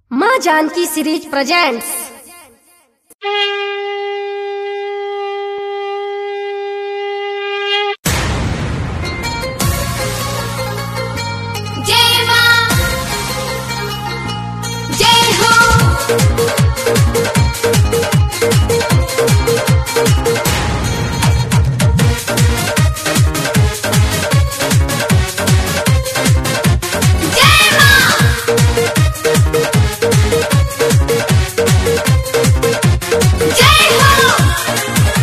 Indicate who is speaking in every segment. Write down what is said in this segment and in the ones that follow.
Speaker 1: माँ Janaki series presents
Speaker 2: जय मां जय हो जय मां जय हो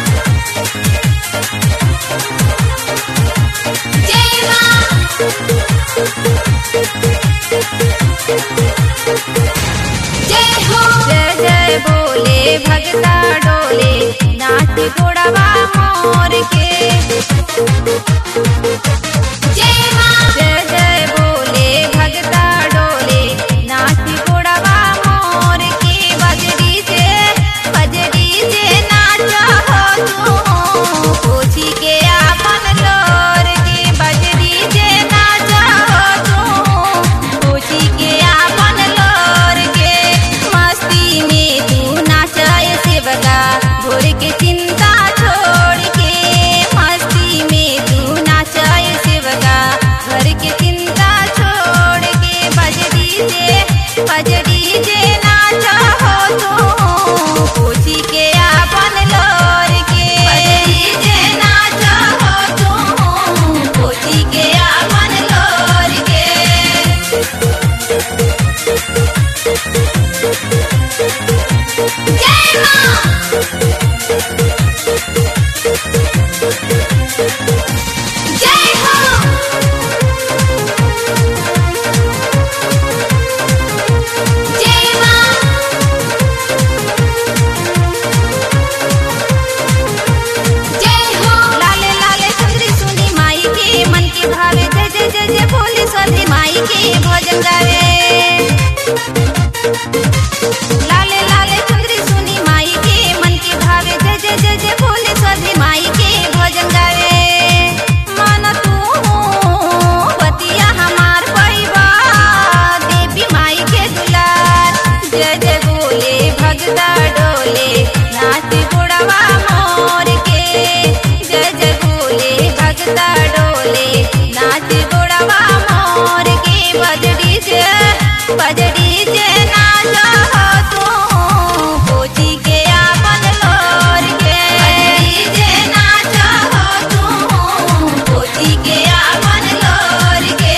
Speaker 2: जय मां जय हो
Speaker 3: जय जय बोले भगता डोले नाच गोड़वा मोर के
Speaker 2: जय मां
Speaker 3: जय जय बोले भगता डोले नाच गोड़वा मोर के बजरी से बजरी से नाच हो तू पूछी के आपन लोर के बजरी से नाच हो तू पूछी के आपन लोर के मस्ती में तू नाचाए सेवका भोर के चिंता छोड़ के मस्ती में तू नाचाए सेवका घर के चिंता छोड़ के बजरी से बजरी से नाचा हो तू पूछी के आपन लोर के बजरी से नाचा हो तू पूछी के आपन लोर के
Speaker 2: जय मां जय हो जय मां जय हो
Speaker 3: लाले लाले सुंदरी सुनी माई के मन के भावे जय जय जय जय बोली सभी माई के भजन गावे लाले लाले सुंदरी सुनी माई के मन के भावे जय जय जय जय बोली सभी माई के भजन गावे मन तू बतिया हमार पैबा देवी माई के दुलार जय जय बोले भगता डोले नाच गुड़वा मोर के जय जय बोले भगता डोले नाच गुड़वा मोर के बजड़ी से बजड़ी से नाच हो तू पूछी के आपन लोर के बजड़ी से नाच हो तू पूछी के आपन लोर के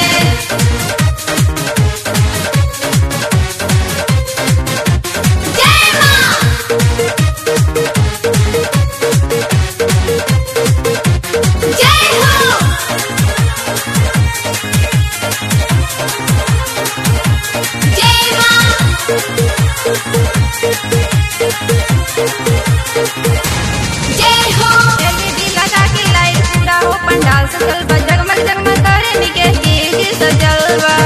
Speaker 2: जय मां जय हो जय मां जय हो
Speaker 3: एलईडी लगा के लाइट पूरा हो पंडाल सजल बा जगमग जगमग करे निके स्टेज सजल बा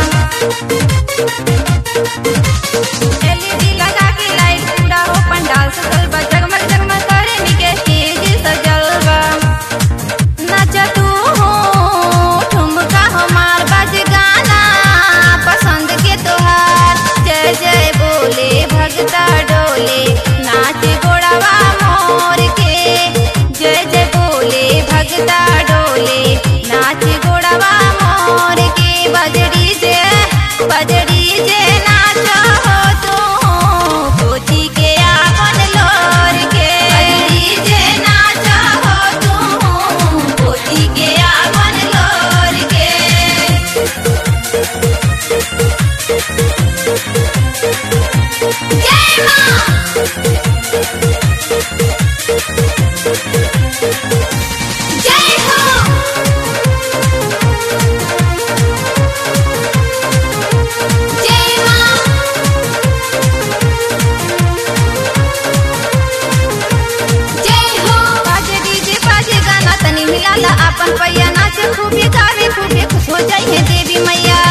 Speaker 3: एलईडी लगा के लाइट पूरा हो पंडाल सजल बा जगमग जगमग करे निके स्टेज सजल बा नाच तू हो ठुमका हमार बज गाना पसंद के तोहार जय जय बोले भगता डोले नाच गोड़वा मोर के जय जय बोले भगता डोले नाच गोड़वा मोर के बजड़ी से बजड़ी से नाच हो तू पूछी के आपन लोर के बजड़ी से नाच हो तू पूछी के आपन लोर के
Speaker 2: जय मां जय हो जय मां जय हो
Speaker 3: बाजे डीजे बाजे गाना तनी मिलाला अपन पैया नाचे खूबी गावे खूबी खुश हो जाई है देवी मैया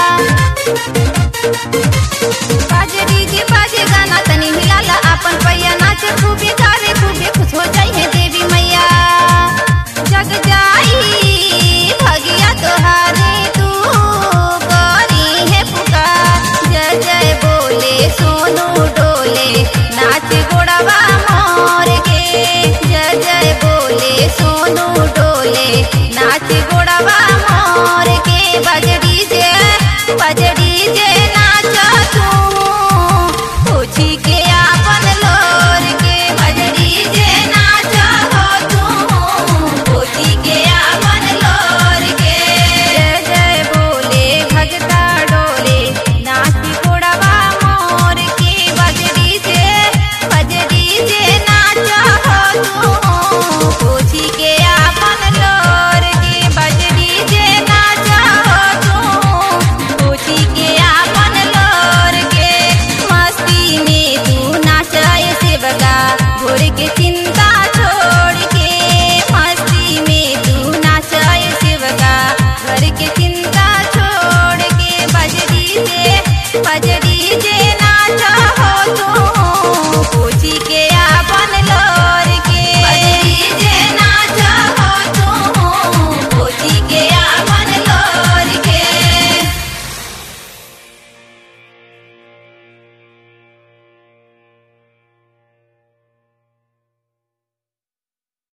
Speaker 3: बाजे डीजे बाजे गाना तनी मिलाला अपन पैया नाचे खूबी गावे खूबी खुश हो जाई है देवी मैया जग जाई भगिया तोहारी तू करी है पुकार जय जय बोल डीजे नाच हो तू पूछी के आपन लो